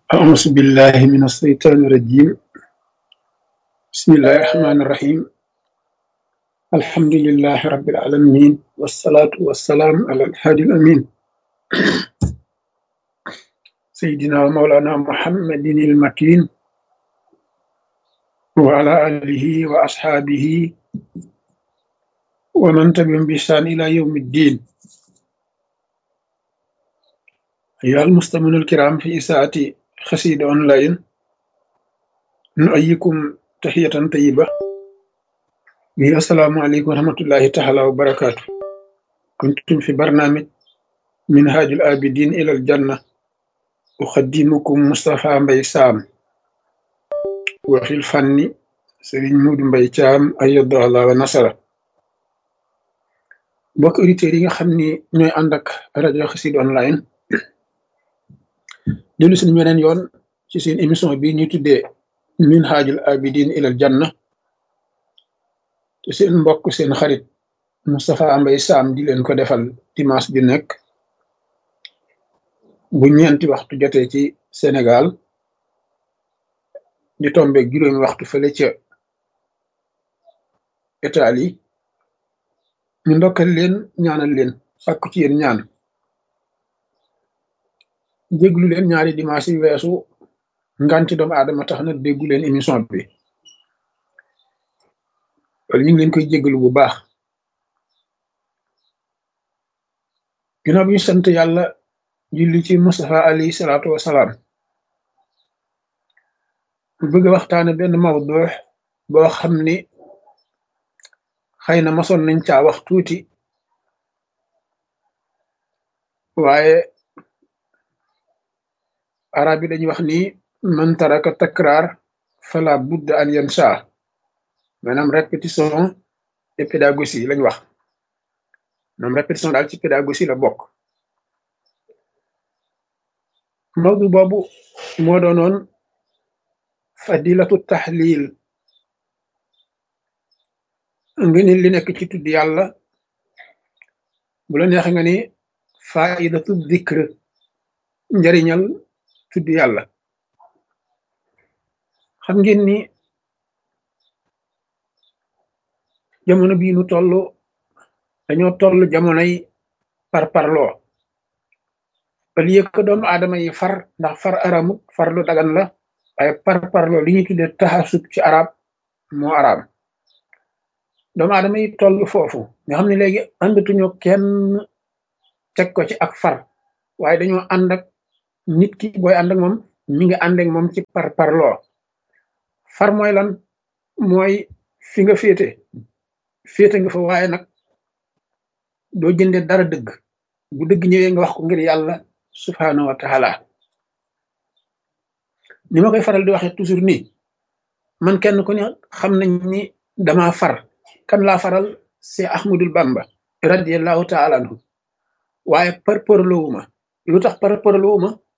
أعوذ بالله من الشيطان الرجيم بسم الله الرحمن الرحيم الحمد لله رب العالمين والصلاة والسلام على الهادي الأمين سيدنا ومولانا محمد المكين وعلى آله وأصحابه ومن تبعهم بإحسان إلى يوم الدين أيها المستمعون الكرام في إساءة خسيد أونلاين نؤيكم تحية طيبة bi assalaamu aleykum wa rahmatullahi taala wa barakaatu kuntum fi barnaamij minhaajul abidin ilal janna uxaddimukum Moustapha Mbay Saam wa fil fanni Sëriñ Muudu Mbay Caam ayyadahu Allah wa nasara mbokk auditeurs yi nga xam ni ñooy ànd ak rajo Xassida online dellu suñu weneen yoon ci seen émission bi ñuy tuddee minhaajul abidin ilal janna te seen mbokk seen xarit Moustapha Mbay Saam di leen ko defal dimanche bi nekk bu ñeenti waxtu jotee ci Sénégal di tombe juróomi waxtu fële ca Italie ñu ndokkal leen ñaanal leen sàkku ci yéen ñaan déglu leen ñaari dimanche yi weesu nganti doomu aadama tax na déggu leen émission bi wala ñu ngi leen koy jégalu bu baax ginnaaw bi ñu sant yàlla julli ci Mustafa alayhi salaatu wasalaam bu bëgg a waxtaane benn mawdu boo xam ni xëy na masoon nañ caa wax tuuti waaye arab yi dañuy wax ni man taraka takraar fala budda an yansa maanaam répétition et pédagogie lañ wax maanaam répétition daal ci pédagogie la bokk mawdu boobu moo doonoon fadilatu tahlil nga ni li nekk ci tudd yàlla bu la neex nga ni faidatu zikr njariñal tudd yàlla xam ngeen ni jamono bii nu toll dañoo toll jamonoy parparloo au lieu que doomu aadama yi far ndax far aramut far lu dagan la waaye parparloo li ñuy tuddee taxasub ci arab moo araam doomu aadama yi toll foofu nga xam ne léegi àndatuñu kenn teg ko ci ak far waaye dañoo ànd ak nit ki booy ànd ak moom mi ngi ànd ak moom ci parparloo far mooy lan mooy fi nga féete féete nga fa waaye nag doo jënde dara dëgg bu dëgg ñëwee nga wax ko ngir yàlla subhaanahu wa taala ni ma koy faral di waxee toujours nii man kenn ku ne xam nañ ni dama far kan laa faral c'est Ahmadul Bamba radiallahu taala anhu waaye par parloowuma lu tax par parloowuma